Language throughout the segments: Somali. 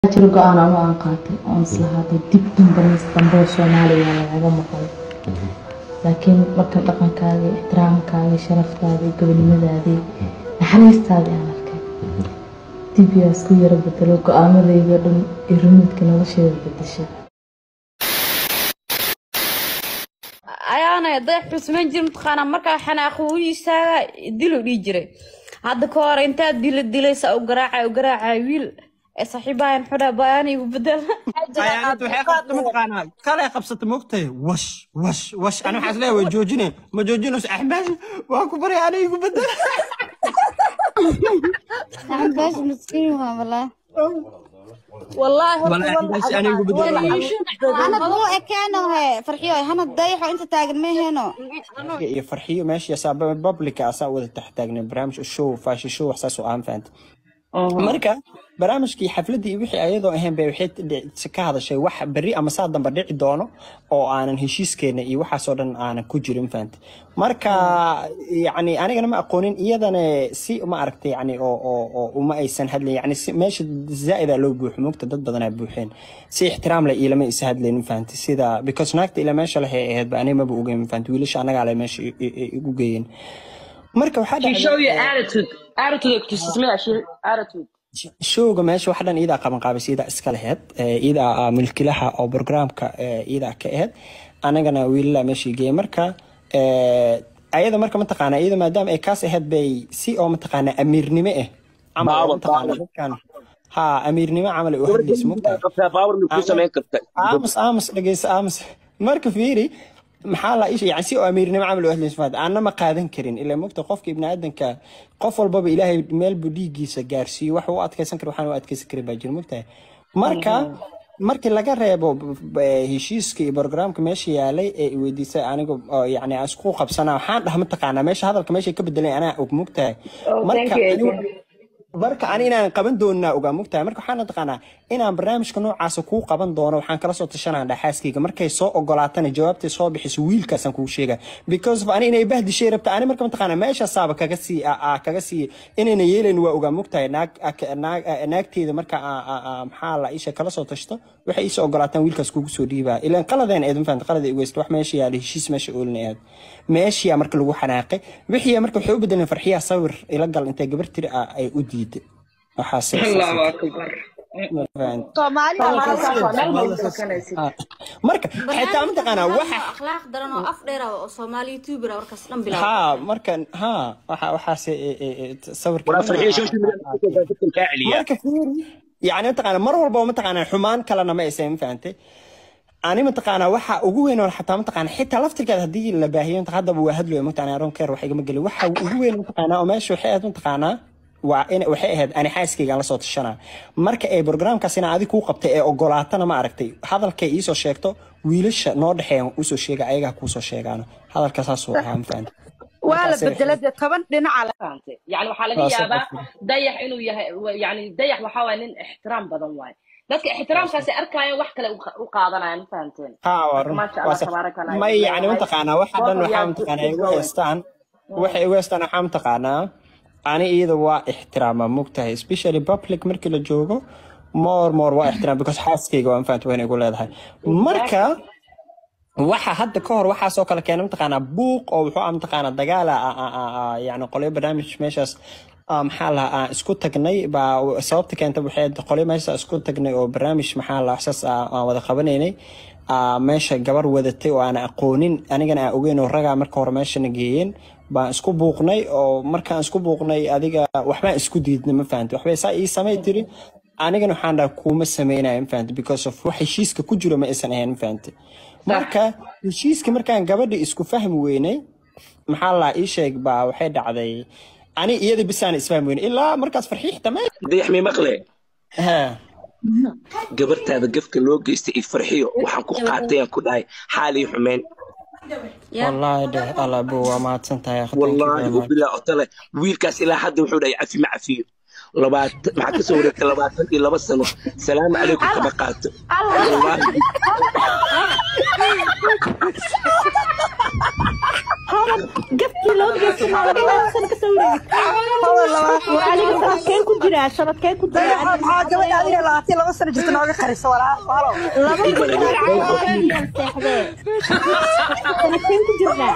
jiro go-aan ama aan qaatay oon islahaado dib dambe mis dambe oo soomaaliya lagaga maqlo laakiin marka dhaqankaaga ixtiraamkaaga sharaftaada iyo gobonimadaadii naxariistaadii aan arkay dib yaa isku yaro bedelo go-aamadayda dhan iyo rumidka nolosheeda bedeshay ayaana dayax xusmayn jir mataqaanaa markaa xanaaqo u istaaga dilo dhihi jiray hadda ka hor intaad dila dilaysa u garaacay u garaacay wiil ee saaxiibahan xudha bayaan igu bedel ayaanad waxay qabta mataqaanaa kale qabsata mogtahay wash wash wash ani waxaa isleeyahay way joojine ma joojinayso axmaash waa ku baray ani igu bedel Axmaash miskiin waa walaa. wallaahi Walahi Axmaash ani igu bedel Hana buu ekeeno he farxiyo hana dayaxo inta taagan ma heeno. iyo farxiyo meesha asaa publica asaa wada tax taagnay barnaamij show fashi show wax saas oo aan fahanta marka barnaamijkii xafladii wixii ayadoo ahayn bay waxay dhici- ka hadashay wax berri ama saa dambe dhici doono oo aanan heshiiskeena iyo waxaasoo dhan aanan ku jirin fahanta marka yacni anigana ma aqoonin iyadana si ma aragtay yacni oo oo oo uma aysan hadlayn yacni si meesha zaa'idaa loo buuxo mugta dad badanaa buuxeen si ixtiraam leh ilama isa hadlaynin fahanta sida because naagta ila meesha lehay ahayd ba aniga maba ogeyn fahanta wiilasha annagaa le meesha i- i- i- igu geeyeen marka waxaa She dhacday show you attitude. Attitude to Smith, she attitude. showga meesha wax dhan iidaa qaban qaabis iidaa iska laheyd ee, iidaa ah milkilaha oo programka ee, iidaa ka aheyd anagana wiilala meeshii geeyay marka ee, ayada marka mataqaana iyada maadaama ay kaas aheyd bay si oo mataqaana amiirnimo ah camal oo mataqaana dadkan ha amiirnimo camal ay u hadlaysa mogtahay baawar ma ku samayn karta aamus aamus dhegeysa aamus marka fiiri maxaa la isha yani si oo amiirnimo camal u hadlaysa faad aanna ma qaadan karin ilaa mogta qofka ibni aadanka qof walbaba ilaahay meel buu dhiiggiisa gaarsiiyo wax u adkeysan kara waxaan u adkeysan karin baa jira mogtahay marka markii laga reebo b- b- heshiiska iyo programka meesha yaalay ee i weydiisay aniga oo yani aan isku qabsanaa waxaan dhaha mataqaanaa meesha hadalka meesha ka bedelay anaa og mogtahay marka anigu- marka ani inaan qaban doonaa ogaa mogtahay marka waxaan taqaanaa inaan barnaamijka noocaasa kuu qaban doono waxaan kala soo tashanaa dhaxaaskayga markay soo ogolaatana jawaabtay soo bixiso wiilkaasaan kuu sheega because of ani inay bahdishay rabta ani marka mataqaanaa meeshaasaaba kaga sii a- a- kaga sii inayna yeelayn waa ogaa mogtahay naag ak- naag naagteeda marka a- a- a- maxaa la isha kala soo tashto waxay iisoo ogolaataan wiilkaas kugu soo dhiibaa ilaan qaladeen eed mafahanta qalad ay ugeysta wax meesha yaala heshiis meesha oolin aad meeshiyaa marka lagu xanaaqay wixii marka waxay u bedeleen farxiyaa sawir ila gal intay gabar tiri ah ay u diiday waxaase Allahu Akbar. marka xitaa mataqaanaa waxa akhlaaq daran oo af dheer ah oo soomaali youtuber ah warkaas dhan bilaab ha marka ha waxa waxaase e- e- e- sawirka wala farxiyo social media ka celiya marka fiiri yani mataqaanaa mar walba mataqaanaa xumaan kalena ma aysan fahantay ani mataqaanaa waxa ugu weyn oo xataa mataqaanaa xitaa laftirkeeda haddii la baahiyo inta haddaba waa hadlooya mataqaanaa aron keer wax igama gelin waxa ugu weyn mataqaanaa oo meesha waxay ahayd mataqaanaa waa in waxay ahayd ani xaaskaygaan la soo tashanaa marka ay programkaas inaa adig kuu qabtay ee ogolaatana ma aragtay hadalkay iisoo sheegto wiilasha noo dhexeeya usoo sheega ayagaa kuusoo sheegaano hadalka saasuu ahaa ma fahantay waa la bedelay dee toban dhinaca la Fahantay? يعني waxaa laga Waa yaabaa sax. dayax inuu yahay yani dayax waxaa waaye nin ixtiraam badan waaye dadka ixtiraamkaasi arkaayan wax kale u- u qaadanayaan ma fahanteen ها ورم ما شاء الله تبارك الله ما يعني متقانا واحد انه Both of حام you متقانا keep going. ويستان waxay weestaan waxaa mataqaanaa ani iyada waa ixtiraama mogtahay especially public markii la joogo more more waa ixtiraam because xaaskayga waan fahanta wayna igu leedahay marka waxa hadda ka hor waxaasoo kale keena mataqaanaa buuq oo wuxuu ah mataqaanaa dagaala ah, ah, ah, ah, yacni qolyo barnaamij meeshaas ah, maxaa la aan isku tagnay baa sababta keenta waxay ahayd qolyo meeshaas isku tagnay oo barnaamij maxaa la waxsaas ah, aan wada qabanaynay ah, meesha gabar wadatay oo aan aqoonin anigana aan ogeyn oo ragaa marka hore meeshana geeyeen baan isku buuqnay oo markaan isku buuqnay adiga waxbaan isku diidnay ma fahanti waxbay saa ii samay tiri anigana waxaan dhaha kuuma sameynaya ma fahanti because of wax heshiiska ku jiro ma aysan ahayn ma fahanti marka heshiiska markaan gabadha isku fahmi weynay maxaa la ii sheeg baa waxay dhacday ani iyada bisaan isfahmi weynay ilaa markaas farxiixta meel dayax mi maqle ha gabartaada gafka loo geystay iyo farxiyo waxaan ku qaatay aan ku dhahay xaalii xumeyn wallaahi dheh alabo waa mahadsan tahay wallaahi ubilaa otale wiilkaas ilaa hadda wuxuu dhahay cafi ma cafiyo labaatan maxaa kasoo wareegtay labaatan iyo laba sano salaamu calaykum kama qaato wallaahi gafkii loo geysana laga yaabo sana ka soo wareegi adiga sanadkeen ku jiraa sanadkeen ku jiraa maxaa gabadha adiga labaatan laba sano jirta nooga qariso walaa halo laba kun seexdee sanadkeen ku jirnaa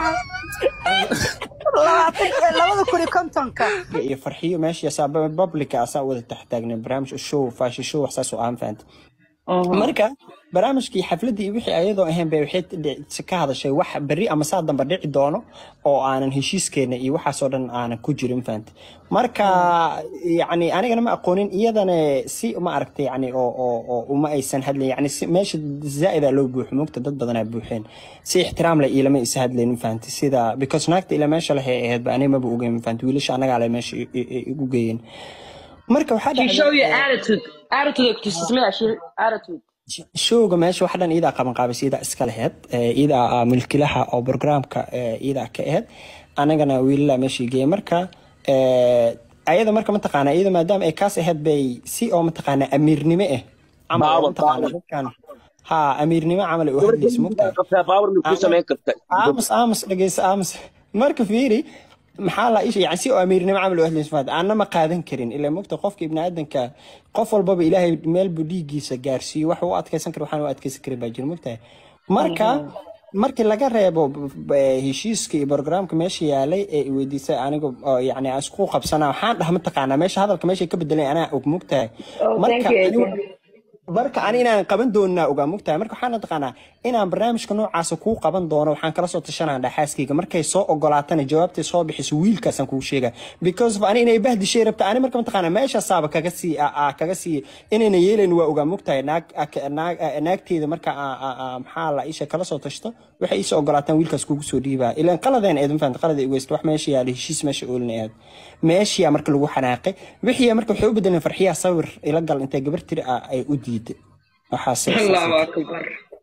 labaatan labada kun iyo kontonka iyo farxiyo meesha asaa publica asaa wada taxtaagnay barnaamij show fashi show wax saas oo aan fahanta marka barnaamijkii xafladii wixii ayadoo ahayn bay waxay dhici- ka hadashay wax berri ama saa dambe dhici doono oo aanan heshiiskeena iyo waxaasoo dhan aanan ku jirin fahanta marka yacni anigana ma aqoonin iyadana si ma aragtay yacni oo oo oo uma aysan hadlayn yacni si meesha zaa'idaa loo buuxo mugta dad badanaa buuxeen si ixtiraam leh ilama isa hadlaynin fahanta sida because naagta ila meesha lehay ahayd ba aniga maba ogeyn fahanta wiilasha annagaa le meesha i- i- i- igu geeyeen marka waxaa She show you dhacday attitude. Attitude ay ku tusismaya she- attitude. showga meesha wax dhan iidaa qaban qaabis iidaa iska laheyd ee, iidaa ah milkilaha oo programka ee, iidaa ka aheyd anagana wiilala meeshii geeyay marka ee, ayada marka mataqaana iyada maadaama ay kaas aheyd bay si oo mataqaana amiirnimo ah camal oo Power, mataqaana power. dadkan ha amiirnimo camal ay u hadlaysa mugtahay qabtaa baawar ma ku samayn karta aamus aamus dhegeysa aamus marka fiiri maxaa la isha yani si oo amiirnimo camal u hadlaysa maad aanna ma qaadan karin ilaa mogta qofka ibni aadanka qof walbaba ilaahay meel buu dhiiggiisa gaarsiiyo wax u adkeysan kara waxaan u adkeysan karin baa jira mogtahay marka markii laga reebo b- b- heshiiska iyo programka meesha yaalay ee i weydiisay aniga oo yani aan isku qabsanaa waxaan dhaha mataqaanaa meesha hadalka meesha ka bedelay anaa og mogtahay Oh, marka thank you, anigu- marka ani inaan qaban doonaa ogaa mogtahay marka waxaan taqaanaa inaan barnaamijka noocaasa kuu qaban doono waxaan kala soo tashanaa dhaxaaskayga markay soo ogolaatana jawaabtay soo bixiso wiilkaasaan kuu sheega because of ani inay bahdishay rabta ani marka mataqaanaa meeshaasaaba kaga sii a- a- kaga sii inayna yeelayn waa ogaa mogtahay naag ak- naag naagteeda marka a- a- a- maxaa la isha kala soo tashto waxay iisoo ogolaataan wiilkaas kugu soo dhiibaa ilaan qaladeen eed mafahanta qalad ay ugeysta wax meesha yaala heshiis meesha oolin aad meeshiyaa marka lagu xanaaqay wixii marka waxay u bedeleen farxiyaa sawir ila gal intay gabar tiri ah ay u diiday waxaase Allahu akbar.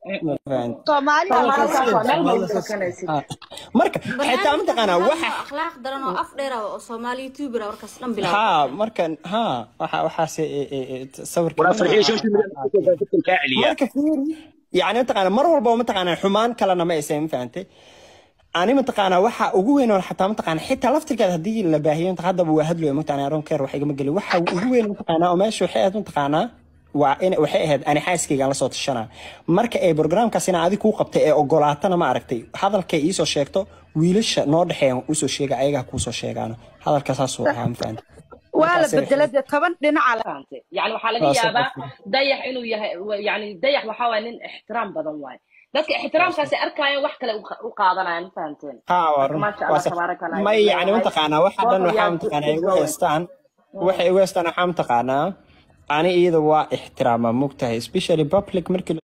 soomaalida Halkaas waa meel walba ka kanaysid. marka xitaa mataqaanaa waxa akhlaaq daran oo af dheer ah oo soomaali youtuber ah warkaas dhan bilaab ها markan ha waxa waxaase sawirka waraa farxiyo social media dadkan kaa celiya marka fiiri yani mataqaana mar walba mataqaana xumaan kalena ma aysan fahantay ani mataqaana waxa ugu weyn oo xataa mataqaana xitaa laftirkeeda haddii la baahiyo inta haddaba waa hadlayo mataqaana aron keer wax igama gelin waxa ugu weyn mataqaana oo meesha waxay ahayd mataqaana waa in waxay ahayd ani xaaskaygaan la soo tashanaa marka ay programkaas inaa adig kuu qabtay ee ogolaatana ma aragtay hadalkay iisoo sheegto wiilasha noo dhexeeya usoo sheega ayagaa kuusoo sheegaano hadalka saasuu ahaa ma fahantay waa la bedelay dee toban dhinaca le Fahantay? يعني waxaa laga Waa soo yaabaa qofka. dayax inuu yahay yani dayax waxaa waay nin ixtiraam badan waaye dadka ixtiraamkaasi arkaayan wax kale u qa- u qaadanayaan ma fahanteen ها marka maasha allah tabaaraka allah ما يعني متقانا واحد Waa أنا yaa وحام good- تقانا good going. ويستان وحي ويستان حام تقانا أنا إذا وا احترام مكتها especially public مركل